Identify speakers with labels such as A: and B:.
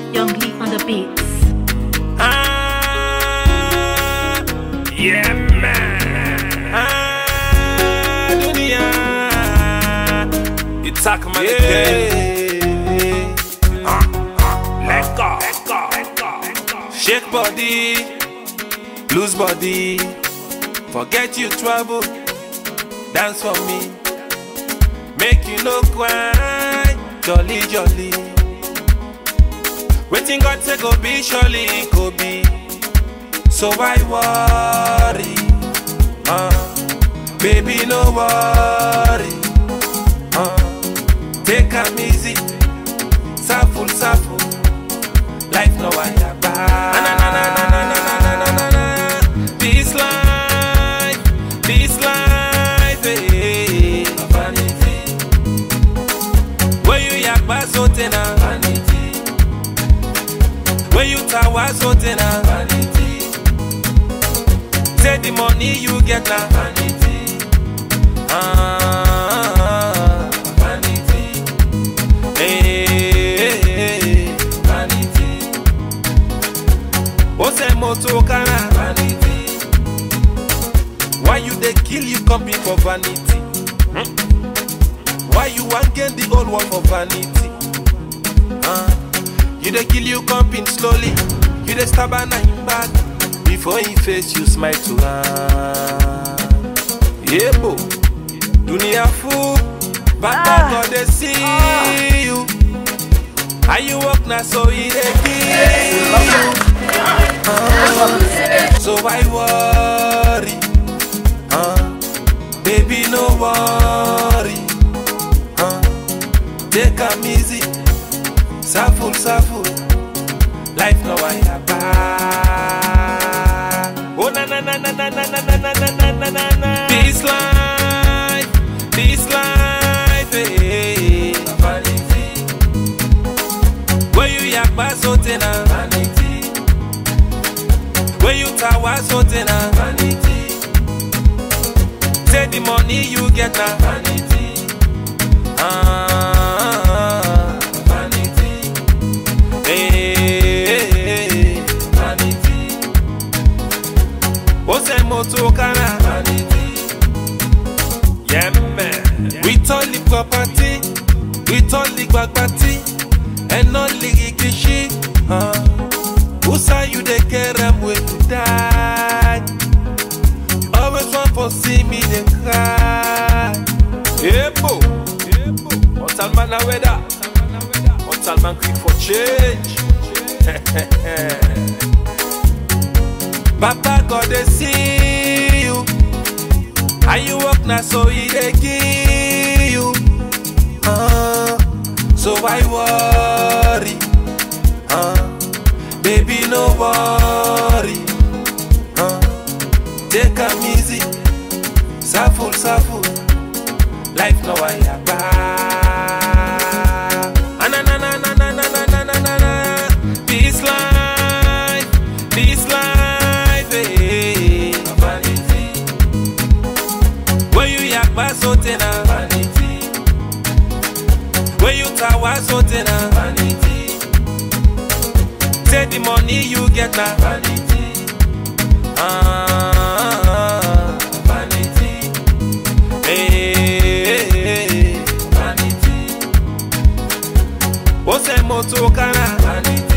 A: Young Lee on the beats.
B: Ah, yeah, man. Ah, dunia. You talk about yeah. Ah, ah, let go, let go, let go, let go. Shake body, lose body. Forget your trouble, dance for me. Make you no cry, jolly, jolly. Waiting God say go be surely it go be. So why worry? Uh, baby no worry. Uh, take am easy, suffer, suffer. Life no why Na na na na na na na na na na na. This life, this life, eh. Vanity. Where you yakba so tena vanity. When you tower something na vanity. Say the money you get na vanity. Ah, vanity. Hey, vanity. O say moto kana vanity. Why you dey kill you company for vanity? Hmm? Why you wan gain the whole world for vanity? Ah. You dey kill you comping slowly. You dey stab am him back. Before he face you smile to am. Yebo, dunia full. Baba God dey see you. How you walk na so he dey kill you. Ah, So why worry? Ah, Baby no worry. Ah, Take am easy. Suffer, suffer. Life no I Oh na na na na na na na na na na na na na na. This life, this life, eh. Vanity. Where you yakba so tena vanity. Where you tower so tena vanity. Say the money you get na vanity. Ah, vanity. Hey, vanity. O say moto kana vanity. Yeah, man. With all the property, with all the bagbati, and all the gigishi. Uh, who say you dey care am when you die? Always want for see me dey cry. Ebo, ebo. Mortal man a weather. Mortal man quick for change. Papa God dey see you. How you walk na so he dey kill you. Uh, so why worry? Uh, baby no worry. Uh, take am easy. Suffer, suffer. Life no why na na na na na na na na na na na. This life, this life, eh. Vanity. When you yakba so tena vanity. When you tower so tena vanity. Say the money you get na vanity. Ah, vanity. Hey, vanity. O say moto kana vanity.